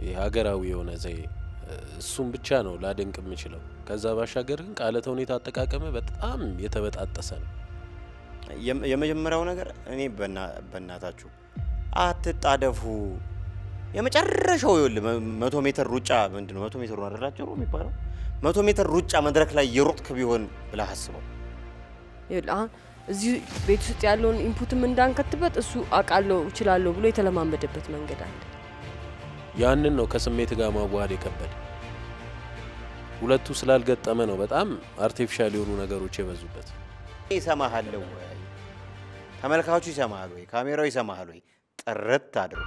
ይህ ሀገራዊ የሆነ ዘዬ እሱም ብቻ ነው ላደንቅ የምችለው። ከዛ ባሻገር ግን ቃለ ተውኔት አጠቃቀመ በጣም የተበጣጠሰ ነው። የም- የመጀመሪያው ነገር እኔ በና- በእናታችሁ አትጣደፉ። የመጨረሻው ይኸውልህ መ- መቶ ሜትር ሩጫ ምንድን ነው መቶ ሜትር ነው አይደላቸው የሚባለው መቶ ሜትር ሩጫ መድረክ ላይ የሮጥክ ቢሆን ብለህ አስበው። ይኸውልህ አሁን እዚህ ቤት ውስጥ ያለውን ኢንፑትም እንዳንከትበት እሱ አውቃለሁ እችላለሁ ብሎ የተለማመደበት መንገድ አለ። ያንን ነው ከስሜት ጋር ማዋሃድ የከበደ። ሁለቱ ስላልገጠመ ነው በጣም አርቲፊሻል የሆኑ ነገሮች የበዙበት። ይሰማሃል ወይ? ተመልካቹ ይሰማሃል ወይ? ካሜራው ይሰማሃል ወይ? ጥርት አድርጎ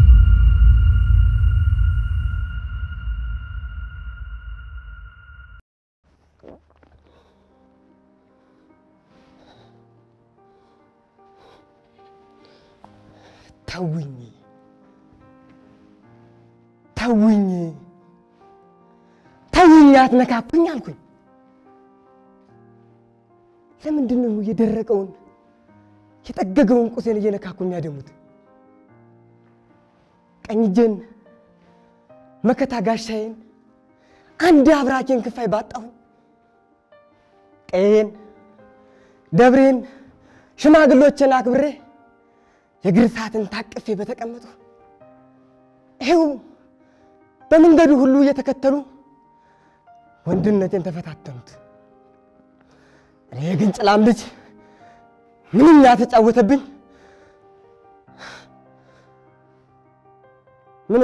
ተውኝ ተውኝ ተውኝ፣ አትነካኩኝ አልኩኝ። ለምንድን ነው የደረቀውን የጠገገውን ቁሴን እየነካኩ የሚያደሙት? ቀኝ እጄን መከታ ጋሻዬን አንድ አብራኬን ክፋይ ባጣሁኝ ቀዬን ደብሬን ሽማግሎችን አክብሬ የእግር ሰዓትን ታቅፌ በተቀመጡ ይኸው በመንገዱ ሁሉ እየተከተሉ ወንድነቴን ተፈታተኑት። እኔ ግን ጭላም ልጅ ምንኛ ተጫወተብኝ። ምኖ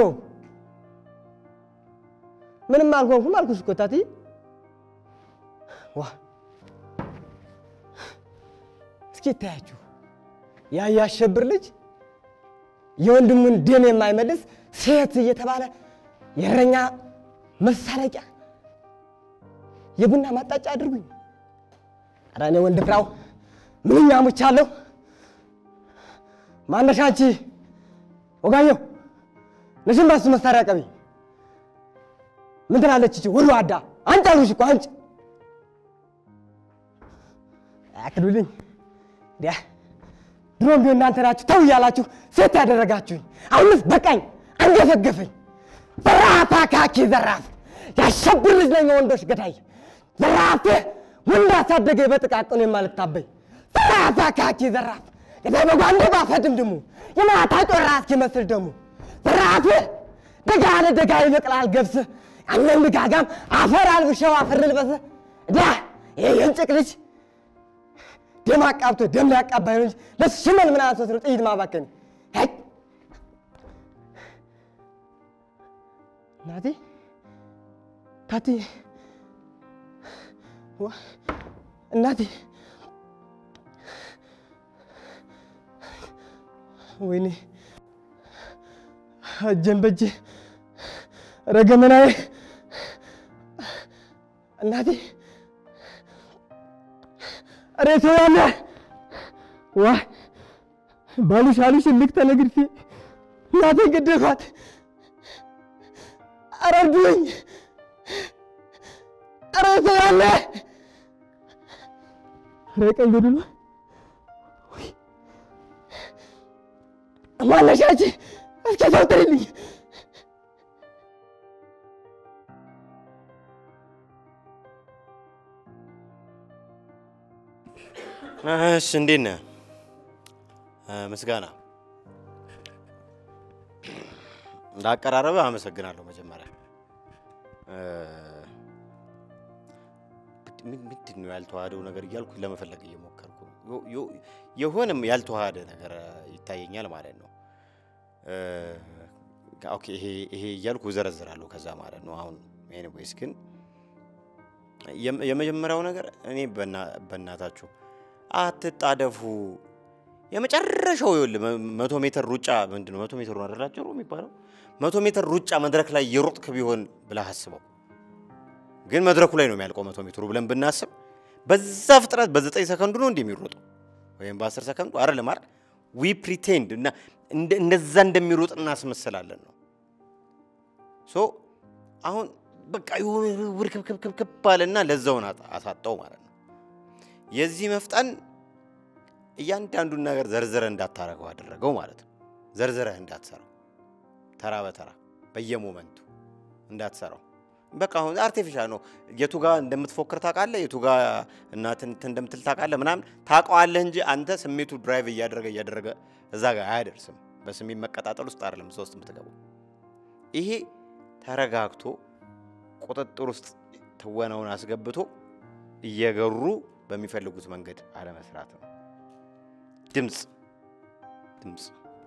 ምንም አልሆንኩም አልኩሽ እኮ ታትዬ። ዋ እስኪ ይታያችሁ ያ ያሸብር ልጅ የወንድሙን ደም የማይመልስ ሴት እየተባለ የእረኛ መሳለቂያ የቡና ማጣጫ አድርጉኝ። ኧረ እኔ ወንድ ፍራው ምንኛ ሙቻለሁ። ማነሽ አንቺ ወጋየሁ ነሽን ባሱ መሳሪያ ቀቢ ምን ትላለች እቺ ወሎ አዳ አንቺ አሉሽ እኮ አንቺ አክሉልኝ ዲያ ድሮም ቢሆን እናንተ ናችሁ ተው እያላችሁ ሴት ያደረጋችሁኝ። አሁንስ በቃኝ፣ አንገፈገፈኝ። ዘራፍ አካኪ ዘራፍ፣ ያሸብር ልጅ ነኝ የወንዶች ገዳይ። ዘራፍ ወንድ አሳደገ በጥቃቅኑ የማልታበይ። ዘራፍ አካኪ ዘራፍ፣ ገዳይ በጓንዴ ባፈድም ድሙ የማታ ጮራ እስኪመስል ደሙ። ዘራፍ ደጋ ለደጋ ይበቅላል ገብስ፣ ያንን ልጋጋም አፈር አልብሸው አፈር ልበሰ ዳ ይሄ የእንጭቅ ልጅ ደም አቃብቶ ደም ሊያቃባይ ነው እንጂ ለሱ ሽመል ምን አንሶት ነው ጥይት ማባከን? ሄይ እናቴ ታቲ ዋ እናቴ ወይኔ እጄን በእጄ ረገመናዬ እናቴ ሬቶ ያለ ዋ ባሉሽ አሉሽ ልክ ተነግርፊ እናቴ ገደልኳት። ኧረ እርዱኝ! ኧረ ሰው ያለ ኧረ ቀኝ ገድሎ ማነሽ አንቺ? እስኪ ሰው ጥሪልኝ። እሺ እንዴት ነህ? ምስጋና እንዳቀራረበ አመሰግናለሁ። መጀመሪያ ምን- ምንድን ነው ያልተዋሃደው ነገር እያልኩ ለመፈለግ እየሞከርኩ ነው። ዮ- ዮ- የሆነም ያልተዋሃደ ነገር ይታየኛል ማለት ነው። እ፣ ኦኬ ይሄ ይሄ እያልኩ እዘረዝራለሁ ከዛ ማለት ነው። አሁን ኤኒዌይስ ግን የም- የመጀመሪያው ነገር እኔ በእና- በእናታችሁ አትጣደፉ። የመጨረሻው ይኸውልህ መ- መቶ ሜትር ሩጫ ምንድን ነው መቶ ሜትር ነው አይደላቸው የሚባለው መቶ ሜትር ሩጫ መድረክ ላይ የሮጥክ ቢሆን ብለህ አስበው። ግን መድረኩ ላይ ነው የሚያልቀው መቶ ሜትሩ ብለን ብናስብ በዛ ፍጥነት በዘጠኝ ሰከንዱ ነው እንዲህ የሚሮጠው ወይም በአስር ሰከንዱ አይደለም አይደል? ዊ ፕሪቴንድ እና እንደ- እንደዛ እንደሚሮጥ እናስመስላለን ነው ሶ አሁን በቃ የሆነ ውርክብክብክብ አለና ለዛውን አጣ- አሳጣው ማለት ነው። የዚህ መፍጠን እያንዳንዱን ነገር ዘርዝረህ እንዳታረገው አደረገው ማለት ነው። ዘርዝረህ እንዳትሰራው ተራ በተራ በየሞመንቱ እንዳትሰራው። በቃ አሁን አርቲፊሻል ነው። የቱ ጋር እንደምትፎክር ታውቃለህ፣ የቱ ጋር እናትን እንትን እንደምትል ታውቃለህ፣ ምናምን ታውቀዋለህ እንጂ አንተ ስሜቱ ድራይቭ እያደረገ እያደረገ እዛ ጋር አያደርስም። በስሜት መቀጣጠል ውስጥ አይደለም እዛ ውስጥ የምትገባው። ይሄ ተረጋግቶ ቁጥጥር ውስጥ ትወናውን አስገብቶ እየገሩ በሚፈልጉት መንገድ አለመስራት ነው። ድምፅ ድምፅ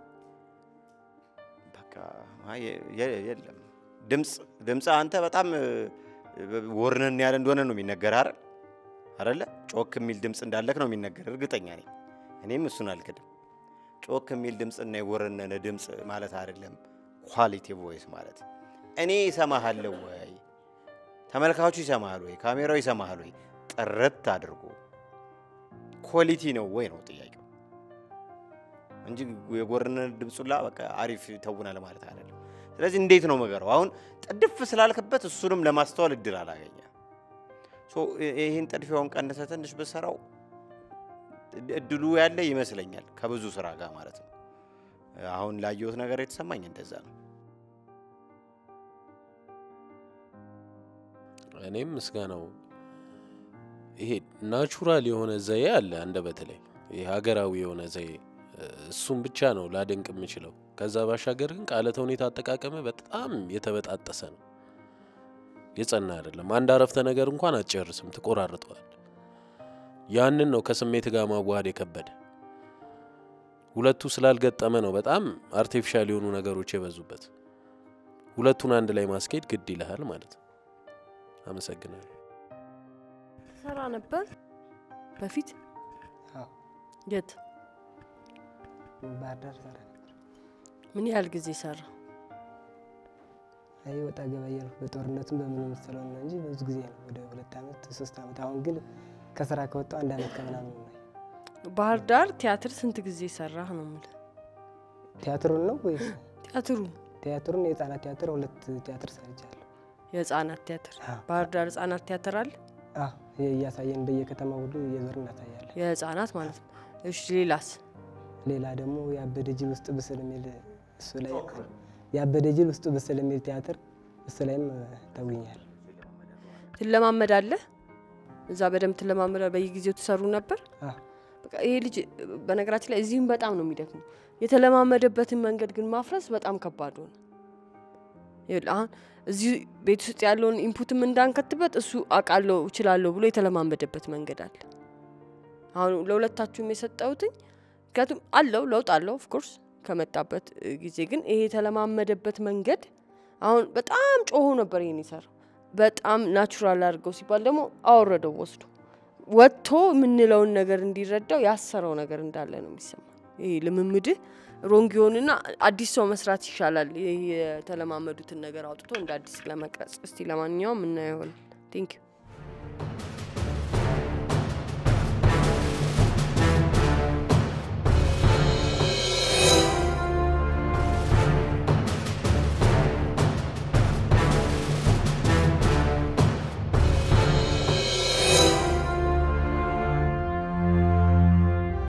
በቃ አይ የ- የለም ድምፅ ድምፅ አንተ በጣም ወርነን ያለ እንደሆነ ነው የሚነገር አይደል አይደለ? ጮክ የሚል ድምፅ እንዳለክ ነው የሚነገር እርግጠኛ ነኝ። እኔም እሱን አልክድም። ጮክ የሚል ድምፅ እና የወረነነ ድምፅ ማለት አይደለም ኳሊቲ ቮይስ ማለት። እኔ ይሰማሃለሁ ወይ? ተመልካቹ ይሰማሃል ወይ? ካሜራው ይሰማሃል ወይ? ጥርት አድርጎ ኳሊቲ ነው ወይ ነው ጥያቄው እንጂ የጎረነነ ድምፁላ በቃ አሪፍ ተውናል ማለት አይደለም። ስለዚህ እንዴት ነው መገረው? አሁን ጥድፍ ስላልክበት እሱንም ለማስተዋል እድል አላገኘ። ሶ ይህን ጥድፊያውን ቀንሰ ትንሽ ብሰራው እድሉ ያለ ይመስለኛል ከብዙ ስራ ጋር ማለት ነው። አሁን ላየሁት ነገር የተሰማኝ እንደዛ ነው። እኔም ምስጋናው ይሄ ናቹራል የሆነ ዘዬ አለ አንደ በተለይ ይሄ ሀገራዊ የሆነ ዘዬ እሱም ብቻ ነው ላደንቅ የምችለው። ከዛ ባሻገር ግን ቃለ ተውኔት አጠቃቀመ በጣም የተበጣጠሰ ነው፣ የጸና አይደለም። አንድ አረፍተ ነገር እንኳን አትጨርስም፣ ትቆራርጠዋል። ያንን ነው ከስሜት ጋር ማዋሃድ የከበደ። ሁለቱ ስላልገጠመ ነው በጣም አርቲፊሻል የሆኑ ነገሮች የበዙበት። ሁለቱን አንድ ላይ ማስኬድ ግድ ይልሃል ማለት ነው። አመሰግናለሁ። ሰራ ነበር በፊት አዎ፣ የት ባህር ዳር ሰራ ነበር። ምን ያህል ጊዜ ሰራ? አይ ወጣ ገባ እያልኩ በጦርነቱም በምንም ስለሆነ ነው እንጂ ብዙ ጊዜ ነው፣ ወደ ሁለት ዓመት ሶስት ዓመት። አሁን ግን ከስራ ከወጣሁ አንድ ዓመት ከምናምን ነው። ባህር ዳር ቲያትር ስንት ጊዜ ሰራህ ነው የምልህ? ቲያትሩን ነው ወይስ ቲያትሩ ቲያትሩን? የህፃናት ቲያትር ሁለት ቲያትር ሰርቻለሁ። የህፃናት ቲያትር አዎ። ባህር ዳር ህፃናት ቲያትር አለ አዎ፣ እያሳየን በየከተማው ሁሉ እየዞርን እናሳያለን። የህፃናት ማለት ነው። እሺ ሌላስ? ሌላ ደግሞ የአበደ ጅል ውስጥ ብስል የሚል እሱ ላይ የአበደ ጅል ውስጡ ብስል የሚል ቲያትር እሱ ላይም ተውኛል። ትለማመዳለህ? እዛ በደንብ ትለማመዳለህ? በየጊዜው ትሰሩ ነበር? አዎ። በቃ ይሄ ልጅ በነገራችን ላይ እዚህም በጣም ነው የሚደክመው። የተለማመደበትን መንገድ ግን ማፍረስ በጣም ከባድ ሆነ። ይኸውልህ አሁን እዚህ ቤት ውስጥ ያለውን ኢንፑትም እንዳንከትበት እሱ አውቃለሁ እችላለሁ ብሎ የተለማመደበት መንገድ አለ። አሁን ለሁለታችሁም የሰጠሁትኝ ምክንያቱም አለው ለውጥ አለው ኦፍኮርስ ከመጣበት እ, ጊዜ ግን ይሄ የተለማመደበት መንገድ አሁን በጣም ጮሆ ነበር ይሄን ይሰራው በጣም ናቹራል አድርገው ሲባል ደግሞ አወረደው ወስዶ ወጥቶ የምንለውን ነገር እንዲረዳው ያሰረው ነገር እንዳለ ነው የሚሰማ። ይሄ ልምምድህ ሮንግ ይሆንና አዲስ ሰው መስራት ይሻላል። ይሄ የተለማመዱትን ነገር አውጥቶ እንደ አዲስ ለመቅረጽ። እስቲ ለማንኛውም እናየው ይሆናል። ቴንክ ዩ